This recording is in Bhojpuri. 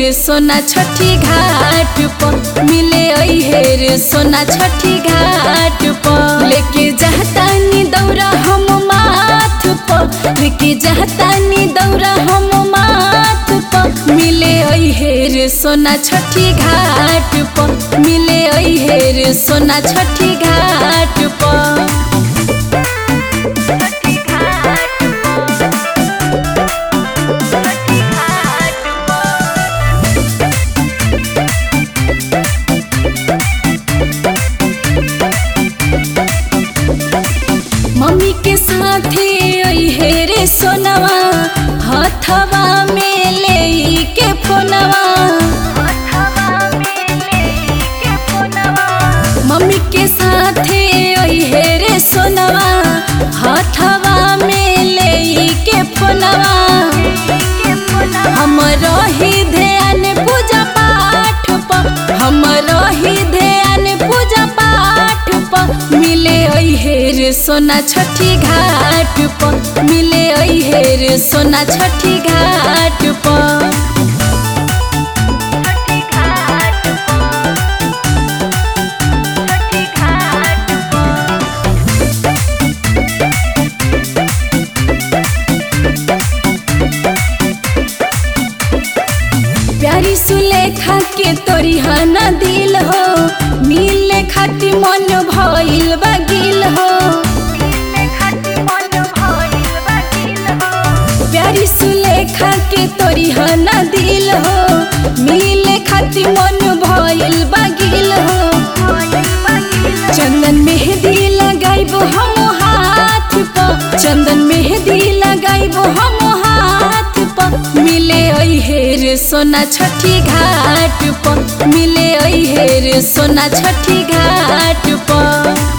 रे सोना छठी घाट पर मिले अहे रे सोना छठी घाट पर लेके जहतानी दौरा हम माथ पर लेके जहतानी दौरा हम माथ पर मिले अहे रे सोना छठी घाट पर मिले अहे रे सोना छठी घाट पर मम्मी के साथे अहे रे सोनवा हथवा में ले के फोनवा मम्मी के साथे अहे रे सोनवा हथवा में ले के फोनवा हम रही ध्यान पूजा पाठ पर हम रही ध्यान पूजा पाठ पर मिले अहे रे सोना छठी घाट पर मिले अहे रे सोना छठी घाट पर प्यारी सुलेखा के तोरी हना दिल हो मिले खाती मन भइल बगिल हो प्यारी सुलेखा के तोरी हना दिल हो मिले खाती मन भइल बगिल हो चंदन मेहंदी लगाइबो हम हाथ पर चंदन मेहंदी लगाइबो हम हाथ पर मिले अहे रे सोना छठी घाट पर मिले अहे रे सोना छठी घाट पर